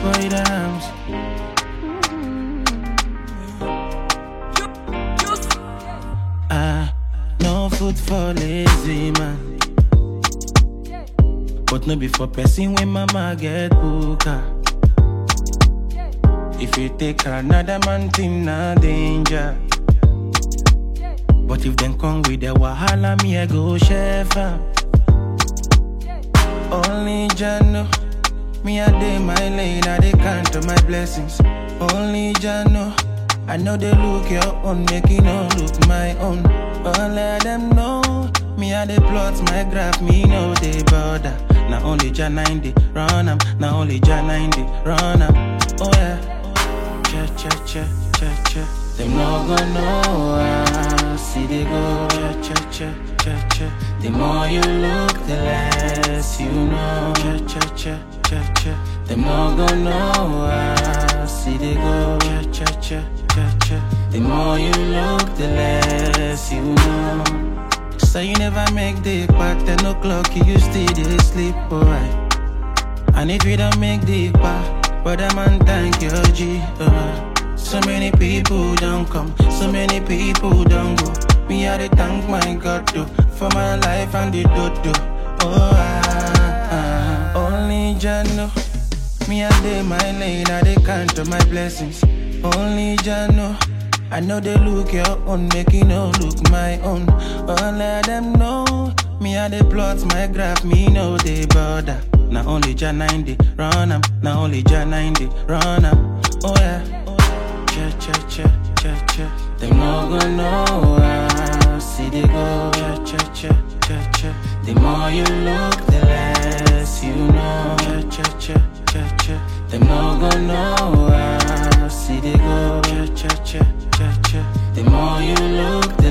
boy dams. Ah, no food for lazy man. But no be for person when mama get booker. If you take another man thing, na danger. But if them come with the wahala, me I go chef am. Only Jah know. Me I day my lane, I dey count on my blessings. Only Jah know. I know they look your own, make you no look my own. But let them know. Me I dey plot my graph, me no they bother. Now only Jah 90 run am, now only Jah 90 run am. Oh yeah. Che che che che che. Them no gonna know how see they go. Che che che che che. The more you look, the less you know. Che che che che che. Them no gonna know how see they go. Che che che che che. The more you look, the less you know. So you never make the pack, 10 o'clock, you still dey sleep, alright. And if you don't make the pack, but a man thank your G. Uh. So many people don't come, so many people don't go. Me I dey thank my God though, for my life and the dodo. Oh ah, ah. only Jah know. Me I dey my lane, I dey count on my blessings. Only Jah know. I know they look your own, make you no look my own. But let them know. Me I dey plot my graph, me no they bother. Now only Jah 90 run am, now only Jah 90 run am. Oh yeah. Che che che che che. Them no gonna know how see they go. Che che che che che. The more you look, the less you know. Che che che che che. Them no gonna know how see they go. Che che che che che. The more you look, the